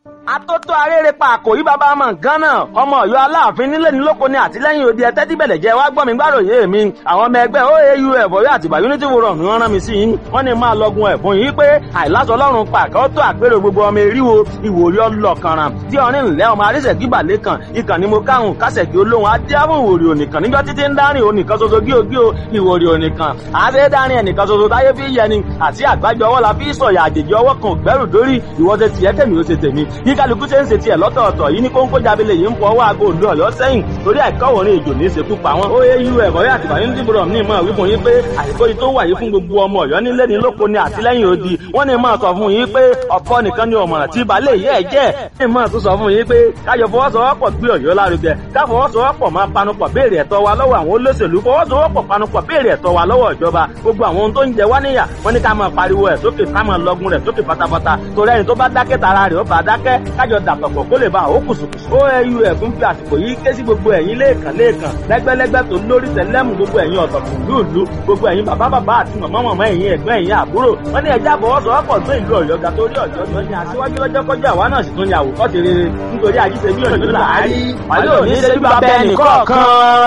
atótó arére pa àkòrí bàbá ọmọ nǹkan náà ọmọ Ọ̀yọ́ aláàfin nílé ní lóko ní àtìlẹ́yìn òde ẹtẹ tíbẹlẹ jẹ wá gbọ́ mi gbàròyé mi àwọn ọmọ ẹgbẹ́ oau ẹbọyọ àtìgbà unity forum ni wọ́n rán mi sí yín wọ́n ní máa lọgun ẹ̀bùn yìí pé àìláṣọ Ọlọ́run pàkẹ tó àpérò gbogbo ọmọ eríwo ìwòrí ọlọkànràn tí ọrin ńlẹ ọmọ arísẹkí balẹ kan ìkànnì mo káhùn kásẹkí olóhùn adéhùn ìwòrí ònìkan níjọ títí ń dárìn ònìkan ṣoṣo gíogío ìwòrí ònìkan àṣẹ dárìn ẹnìkan ṣoṣo táyé fi yẹni àti àgbájọ ọwọ́ la fi sọ̀yà àjèjì ọwọ́ kan gbẹ́rù dórí ìwọ́sẹ̀ tiẹ̀ kẹ́mi ó ṣe tèmi bí kálukú ṣe ń ṣe tiẹ̀ lọ́tọ̀ọ̀tọ̀ yìí ní kóńkó jábílẹ̀ yìí ń fọ ọwọ́ aago òdu ọ̀yọ́ sẹ́yìn torí àìkọ́wọ̀ ní ìjò ní ìṣekú pa wọn. ó yé irú ẹ̀kọ́ yà tìbà yín dìbò ní ìmọ̀ wípé yín pé àìkó yìí tó wà yìí fún gbogbo ọmọ ọ̀yọ́ nílé ní lóko ní àtìlẹ́yìn odi wọ́n ní máa sọ fún yín pé ọ̀pọ̀ nìkan ni ọ̀mọ̀ràn tí balẹ̀ yẹ́ ẹ̀ jẹ́ ní máa tún sọ fún yín pé káyọ̀ fọwọ́sowọ́pọ̀ gbé ọ̀yọ́ lárugẹ káfọwọ́sowọ́pọ̀ máa panupọ̀ béèrè ẹ̀tọ́ wa lọ́wọ́ àwọn olóṣèlú fọwọ́sowọ́pọ̀ panupọ̀ béèrè ẹ̀tọ́ wa lọ́wọ́ ìjọba gbogbo àwọn ohun tó ń jẹ wá níyà wọ́n ní ká máa pariwo ẹ̀ sókè ká máa lọgun rẹ̀ sókè pátápátá torí ẹni tó bá dákẹ́ tara rẹ̀ ó bá dákẹ́ kájọ dàpọ̀pọ̀ kó lè ba àwọn kùsùkùsù. oau ẹ̀fún fi àsìkò yìí ké sí gbogbo ẹ̀yin lẹ́ẹ̀kan lẹ́ẹ̀kan lẹ́gbẹ́lẹ́gbẹ́ tó lórí tẹ̀lẹ́mù gbogbo ẹ̀yin ọ̀tọ̀kùn lúùlú gbogbo ẹ̀yin bàbá bàbá àti màmá màmá ẹ̀yin ẹ̀gbọ́n ẹ̀yin àbúrò wọ́n ní ẹja àfọwọ́sowọ́pọ̀ tó ìlú ọ̀yọ́ ga torí ọ̀yọ́ yọ ní aṣíwájú lọ́jọ́ kọjá àwa náà sì tún ní àwòkọ́ ti rere nítorí àjíṣe bí ọ̀yọ́ làárí wàlẹ́ òní ṣe bí bàbá ẹnì kọ̀ọ̀kan.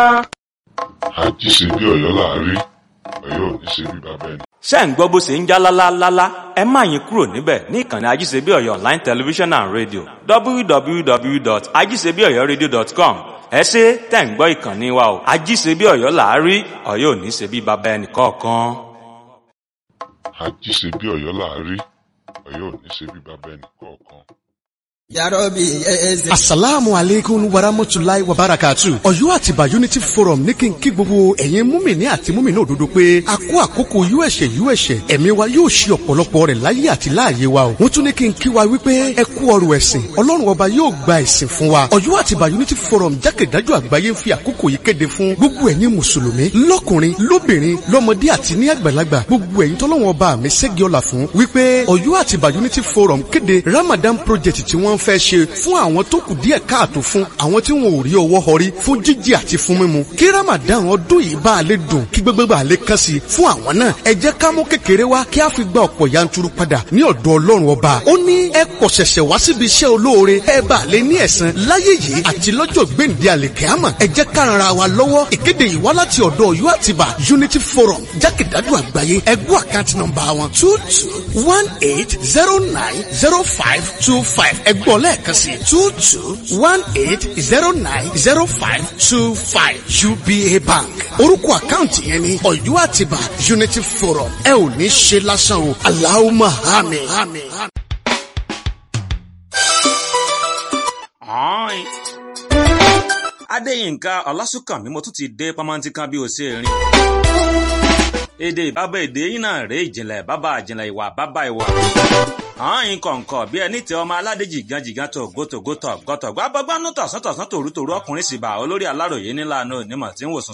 àjíṣe bí ọ̀yọ́ làárí ọ̀yọ́ ò ní ṣe bí bàbá ẹnì ṣé ń gbọ́ bó ṣe ń já lálálálá ẹ má yín kúrò níbẹ̀ ní ìkànnì ajíṣebí ọ̀yọ́ online television and radio www.ajíṣebíọ̀yọ́radio.com ẹ ṣe tẹ̀ ń gbọ́ ìkànnì wa o ajíṣebí ọ̀yọ́ làárí ọ̀yọ́ ò ní ṣe bí baba ẹnì kọ̀ọ̀kan. àjíṣe bí ọ̀yọ́ làárí ọ̀yọ́ ò ní ṣe bí bàbá ẹnì kọ̀ọ̀kan. yarobi eze. asalaamu aleykum waramotulayi wabarakatu. ọ̀yọ́ àtìbà unity forum ní kí n kí gbogbo ẹ̀yin múmìnì àti múmìnì òdodo pé a kó àkókò uẹ̀ṣẹ̀ uẹ̀ṣẹ̀ ẹ̀mí wa yóò ṣe ọ̀pọ̀lọpọ̀ rẹ̀ láyé àti láàyè wa o. wọ́n tún ní kí n kí wa wípé ẹ kú ọrọ̀ ẹ̀sìn ọlọ́run ọba yóò gba ẹ̀sìn fún wa. ọ̀yọ́ àtìbà unity forum jákèjádò àgbáyé ń fi àkókò yìí kéde fún gbogbo ẹ̀yin mùsùlùmí lọ́kùnrin lóbìnrin lọ́mọdé àti ní àgbàlagbà gbogbo ẹ̀yin tọ́lọ́run ọba mi ṣẹ́gi ọ̀la fún wípé ọ̀yọ́ àtìbà unity forum kéde ramadan project tí wọ́n fẹ́ ṣe fún àwọn tó kù díẹ̀ káàtó fún àwọn tí wọn ò rí ọwọ́ họrí fún jíjẹ àti fún mímu kí ramadan ọdún yìí bá a lè dùn kí gbogbo bá a lè kàn sí fún àwọn náà ẹ jẹ́ ká mú kékeré wá kí a fi gba ọ̀pọ̀ yanturu padà ní ọ̀dọ̀ ọlọ́run ọba ó ní ẹ kọ̀ ṣẹ̀ṣẹ̀ wá síbi iṣẹ́ olóore ẹ bá a lè ní ẹ̀san láyé yìí àti lọ́jọ́ gbèǹde àlèkẹ́àmọ̀ ẹ jẹ́ ká ran ara wa lọ́wọ́ ìkéde yìí wá láti ọ̀dọ̀ ọ̀yọ́ àtibá unity forum jákèjádò àgbáyé ẹgbẹ́ àkáǹtì nọ́mbà wọn two two one eight zero nine zero five two five ẹgbọ́n lẹ́ẹ̀kan sí two two one eight zero nine zero five two five uba bank orúkọ àkáǹtì yẹn ni ọ̀yọ́ àtibá unity forum ẹ ò ní ṣe lásán o aláwọ̀ àmín. Ọ̀ọ́n. Adéyínká Ọlásùnkànmí mo tún ti dé pamọ́ntí kan bí o ṣe rìn. Èdè bàbá èdè yín náà rèé ìjìnlẹ̀ bàbá ìjìnlẹ̀ ìwà bàbá ìwà. Ọ̀ọ́n kọ̀ǹkọ̀ bí ẹni tẹ ọmọ aládé jìgàn jìgàn tó gótógótó gọ́tọ̀gbọ́ abọ́gbánú tọ̀sán tọ̀sán tòrútòrú ọkùnrin sì bá olórí aláròyé nílànà onímọ̀ tí ń wòsàn